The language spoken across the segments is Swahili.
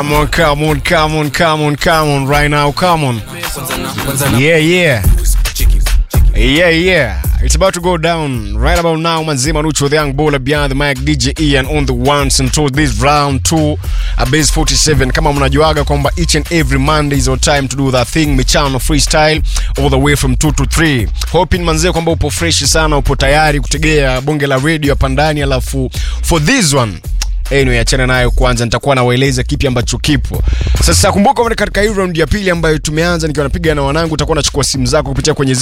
Come on, come on, come on, come on, come on, right now, come on. Yeah, yeah. Yeah, yeah. It's about to go down right about now. Manzima Nucho, the young baller behind the mic, DJ Ian on the ones and twos. This round two, a base 47. Kama mnajuaga kwamba each and every Monday is your time to do that thing, michano freestyle all the way from 2 to 3. Hoping manzee kwamba upo fresh sana, upo tayari kutegea bonge la radio hapa ndani, alafu for this one anyway, achana nayo kwanza, nitakuwa nawaeleza kipi ambacho kipo sasa. Kumbuka katika hii round ya pili ambayo tumeanza nikiwa napiga na wanangu, utakuwa unachukua simu zako kupitia kwenye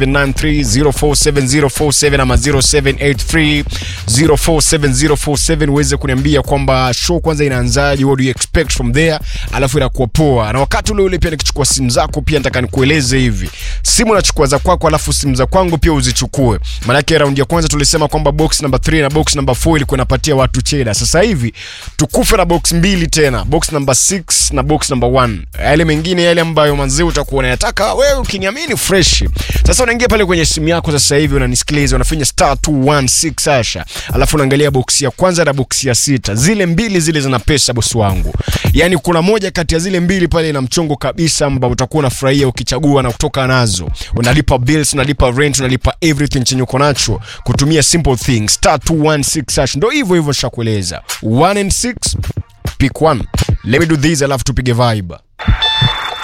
0793047047 ama 0783047047 uweze kuniambia kwamba show kwanza inaanzaje, what do you expect from there, alafu inakuwa poa. Na wakati ule ule pia nikichukua simu zako pia nataka nikueleze hivi, simu nachukua za kwako, alafu simu za kwangu pia uzichukue, maanake round ya kwanza tulisema kwamba box number 3 na box number 4 ilikuwa inapatia watu cheda. Sasa hivi hivi tukufe na box mbili tena, box number 6 na box number 1. Yale mengine yale ambayo manzee utakuwa unayataka wewe, ukiniamini fresh. Sasa unaingia pale kwenye simu yako sasa hivi unanisikiliza, unafinya star 216 asha, alafu unaangalia box ya kwanza na box ya sita, zile mbili zile zina pesa bosi wangu. Yani kuna moja kati ya zile mbili pale ina mchongo kabisa, ambao utakuwa unafurahia ukichagua na kutoka nazo. Unalipa bills, unalipa rent, unalipa everything chenye uko nacho kutumia simple things star 216 hash. Ndio hivyo hivyo nishakueleza 1 and 6 pick one. Let me do this, alafu tupige vibe.